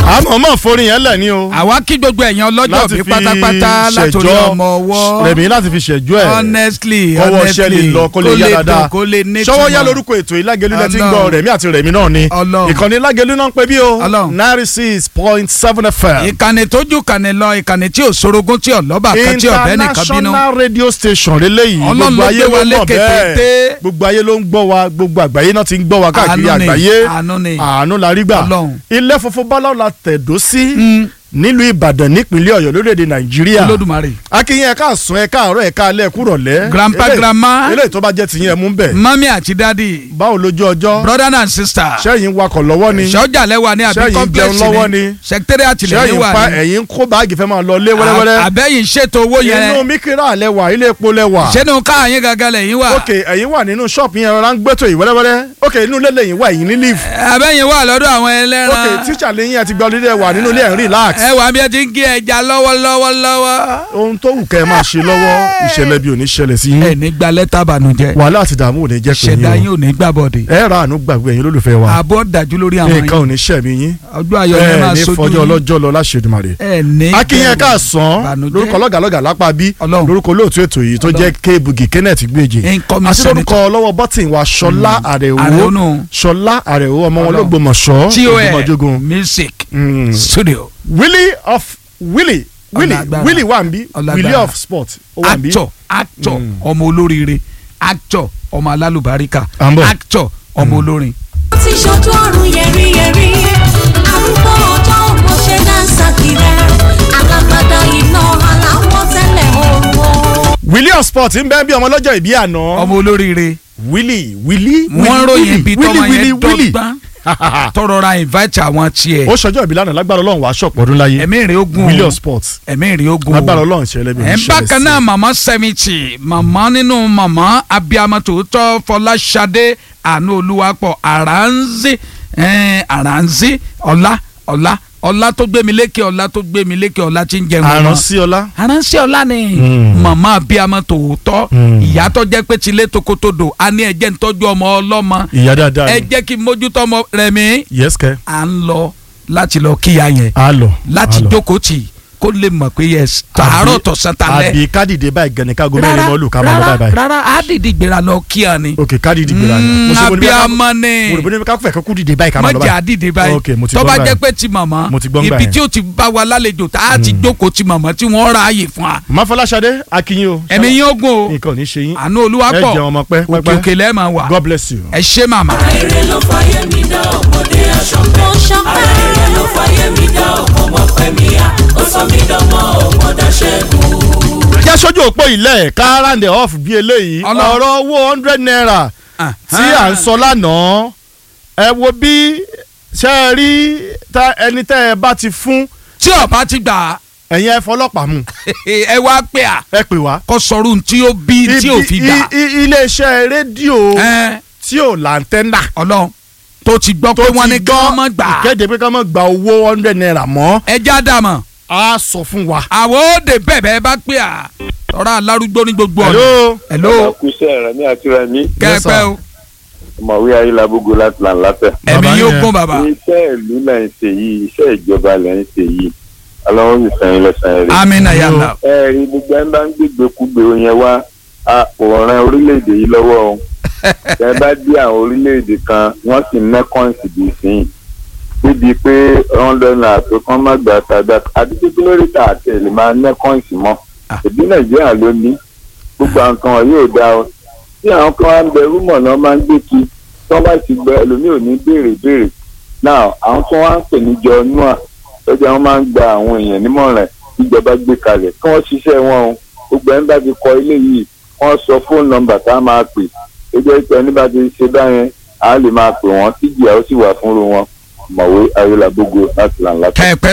àmọ́ mọ̀ forin yẹn lẹ̀ ní o. àwa kí gbogbo ẹ̀yàn ọlọ́jọ́ bí pátápátá látòrí ṣẹjọ́ ọmọ ọwọ́ rẹ̀mí láti fi ṣẹjọ́ ẹ̀. honestly kọ́wọ́ honestly ṣẹ́ lè lọ kó lè yá dáadáa dùn, kó lè nítumọ̀. ṣọwọ́ yá lórúkọ ètò ìlágẹ̀lú lẹ́tí ń gbọ́ Ọlọ́run. rẹ̀mí àti rẹ̀mí náà ni Ọlọ́run. ìkànnì ìlágẹ̀lú náà ń pè bí o Ọlọ́run. ninety six point seven fm ìkànnì tójú kànnì lọ ìkànnì tí ò sorogún tí ò lọ́ba kan tí ò bẹ́ẹ̀ nìkan bínú international radio station lélẹ́yìí Ọlọ́run gbogbo ló ayé gbé wa ló ń gbọ́ lékè téńté. bẹ́ẹ̀ gbogbo ayé ló ń gbọ́ wa gbogbo àgbáyé náà ti ń gbọ́ wa káàkiri Àánú ni, àgbáyé àánú ni. àánú la rí gbà Ọlọ́run. ilé funfun báláwo la tẹ̀dó sí Mm, nílùú ìbàdàn nípínlẹ̀ ọ̀yọ́ lórílẹ̀‐èdè nàìjíríà olódùmarè akínyìn ẹ̀ka àsùn ẹ̀ka àárọ̀ ẹ̀ka alẹ́ kúrọ̀lẹ́ Grandpa, Eléyìí- grandma. eléyìí tó bá jẹ́ tiyín ẹ̀ mú bẹ̀ mami àti dadi báwo lójú ọjọ́ brother and sister sẹ́yìn wakọ̀ lọ́wọ́ ni sọ́jà lẹ́wà ní àbí Ṣẹ́yìn complex jẹun lọ́wọ́ ni ni. secretariat lẹ́yìn sẹ́yìn wà pa ní ẹ̀yìn kó báàgì fẹ́ máa lọ lé wẹ́rẹ́wẹ́rẹ́ àbẹ́yìn ṣètò owó inú yẹn mikira lẹ́wà ilé epo lẹ́wà sẹ́nu káàyìn gangan lẹ́yìn wà ok ẹ̀yin wà nínú ṣọ́ọ̀pù yẹn rárá ń gbẹ́tò yìí wẹ́rẹ́wẹ́rẹ́ ok inú ilé lẹ́yìn wà ẹ̀yin ní leave àbẹ́yìn wà lọ́dọ̀ àwọn ok ẹlẹ́ran tíṣà lẹ́yìn àti gbọ́ lílẹ̀ wà nínú ilé ẹ̀ ń relax ẹ wà bí ẹ ti ń gé ẹja lọ́wọ́lọ́wọ́ lọ́wọ́ ohun tó wù kẹ́ ẹ máa ṣe lọ́wọ́ ìṣẹ̀lẹ̀ bí ò ní ṣẹlẹ̀ sí ẹ yín ní gba lẹ́tà bànújẹ́ wàhálà àti ìdààmú ò ní jẹ́ pé ṣẹ̀dá yín yín ò ní gbàbọ̀dé o ẹ ra àánú gbàgbé ẹ̀yin olólùfẹ́ wa àbọ̀ dájú lórí àwọn nǹkan yín ò ní ṣẹ̀mí yín ọjọ́ ayọ̀ yẹn ẹ máa ní sojú fọjọ́ yín ọlọ́jọ́ lọ láṣẹ̀dùmàrè ẹ ní akínyẹn bẹ̀rù káàsán ìbànújẹ́. lórúkọ lọ́gàlọ́gà lápá bí Ọlọ́run. lórúkọ olóòtú ètò yìí tó jẹ́ kéèbùgì kenneth gbèjì Incoming àti lórúkọ senator. lọ́wọ́ bọ́tìn wa ṣọlá àrẹ̀wò Àrẹ̀wò. ṣọlá àrẹ̀wò ọmọ wọn Ọlọ́run. lọ́gbọ̀mọ̀ṣọ́ TOL ògbómọ̀jógún music Mm. studio willy of willy willy Ọlágbára. willy wà ń bí Ọlágbára. willy of sport ó wà ń bí actor actor Mm. ọmọ olóríire actor ọmọ alálùbáríkà À ń bọ̀. actor ọmọ olórin. ti ṣojú ọ̀run yẹ̀rìyẹ̀rì arúgbó ọjọ́ mo ṣe dáńsà kiri alágbádá iná aláwọ̀ tẹ́lẹ̀ òru. willy of sport ń bẹ́ẹ̀ bí ọmọ lọ́jọ́ ìbí àná ọmọ olóríire willy willy wọ́n ròyìn bí tọ́mọ willy yẹn willy dọ́gbọ́n tọrọ ra invite àwọn tiẹ̀ ó ṣọjọ́ ìbí lánàá lágbára ọlọ́run wàá ṣọ̀pọ̀ ọdún láyé ẹ̀mí ìrìn ogun willy of sport ẹ̀mí ìrìn ogun lágbára ọlọ́run ṣẹlẹ̀ bí ẹ̀ ń bákan náà màmá seventy màmá nínú màmá abiyamọ tòótọ́ fọláṣadé àánú olúwapọ̀ àránzí àránzí ọlá ọlá ọlá tó gbé mi lékè ọlá tó gbé mi lékè ọlá tí ń jẹun ọmọ àránsí ọlá aránṣẹ́ ọlá ni Mm. màmá abiyamọ tòótọ́ Mm. ìyá tó jẹ́ pé tilé tokotodo a ní ẹ̀jẹ̀ ń tọ́jú ọmọ ọlọ́mọ ìyá dáadáa ẹ ni jẹ́ kí n mójútó ọmọ rẹ̀ mi yes kẹ́ à ń lọ láti lọ kíya yẹn á lọ láti á lọ. jókòó tì kó lè mọ̀ pé yes tààrọ̀ tọ̀sán talẹ́ àbí kádìdé báyìí gan ni kágo mẹ́rin mọ́ lù ká máa lọ báyìí báyìí rárá á dìde gbéra lọ kíá ni ok kádìdé gbéra ni Mm, mo ṣe mo ní bí ká- abiyamọ ni mo rò bó ní ká fẹ́ kó dìde báyìí ká máa lọ mọ̀jà báyìí dìde báyìí Ok, mo ti tó gbọ́ bá báyìí. jẹ́ pé ti màmá Mo ti gbọ́ ibi báyìí. tí ó ti bá wa lálejò tá a ti jókòó ti màmá tí wọ́n ra ààyè fún wa máfọláṣadé akínyìn o ẹ̀mí yín ogun o nǹkan ò ní ṣe yín àánú ẹ olúwapọ̀ jẹun ọmọ pẹ́ òkè pẹ́pẹ́ òkè lẹ́ẹ̀ máa wà god bless you. ẹ ṣé màmá. èrè ló fàyè mi dá ọmọdé aṣọ mo ṣọpẹ́ èrè ló fàyè mi dá ọmọ pẹ́ mi yá ó sọ mí dánmọ́ ọmọdé ṣẹ́gun. jẹ́ sójú òpó ilẹ̀ ká round off bí eléyìí Ọlọ́- ọ̀rọ̀ owó hundred naira tí à ń sọ lánàá ẹ wo bí ṣe é rí tá- ẹni tẹ́ ẹ bá ti fún tí ọba ti gbà ẹ̀yin ẹ fọlọ́pàá mú ẹ wá pé à ẹ pè wá. kó sọrú tí ó bí tí ò fi Ibi- gbà i- i- iléeṣẹ́ rédíò ẹ tí ò láńtẹ́nà ọlọ́run tó ti gbọ́ pé wọ́n ní kí wọ́n mọ̀ gbà ìkéde pé ká má gba owó hundred naira mọ́ ẹ já dàmọ̀ á sọ fún wa. àwọn òde bẹ̀bẹ̀ bá pé à tọ́ra alárúgbó ní gbogbo ọ̀nà hello hello kúṣẹ́ rẹ̀ ní àti rẹ̀ ní kẹ́ẹ̀pẹ́ o ọmọwé ayélujábógo láti là ń látẹ̀. ẹ̀mí Bàbá yóò yẹn. gún bàbá iṣẹ́ ìlú lẹ̀ ń ṣe yìí iṣẹ́ ìjọba lẹ̀ ń ṣe yìí ọlọ́run sì sẹ́yìn lẹ́sàn-án rẹ̀. amina yàrá ẹ rí gbogbo ẹni bá ń gbégbé kúgbe yẹn wá a kò ran orílẹ̀-èdè yìí lọ́wọ́ o ẹ bá dé àwọn orílẹ̀-èdè kan wọ́n sì ń ná kọ́ǹsì bíi sìn níbi pé wọ́n lọ́nà àtò kan má gbà tàgbà àti pé lórí tà àti èlé máa ná kọ́ǹsì mọ́ Ah. ìdí nàìjíríà ló ní gbogbo àwọn kan wọ̀nyí ò dáa o tí àwọn kan wá ń bẹ rúmọ̀ náà máa ń gbé kí tí wọ́n bá ti gbẹ ẹlòmíì ò ní béèrè béèrè náà àwọn tó wá ń pè níjọ nua lọ́jọ́ wọn máa ń gba àwọn èèyàn nímọ̀ràn ìjọba gbé kalẹ̀ kí wọ́n ṣiṣẹ́ wọn o gbogbo ẹni bá ti kọ ilé yìí wọ́n sọ fóònù nọ́mbà tá a máa pè ó jẹ́ pé ẹni bá ti ṣe báyẹn a lè máa pè wọ́n tíjìyà ó sì wà fúnru wọn mọ̀wé ayélujábógo láti là ń látọ̀. kẹ́ẹ̀pẹ́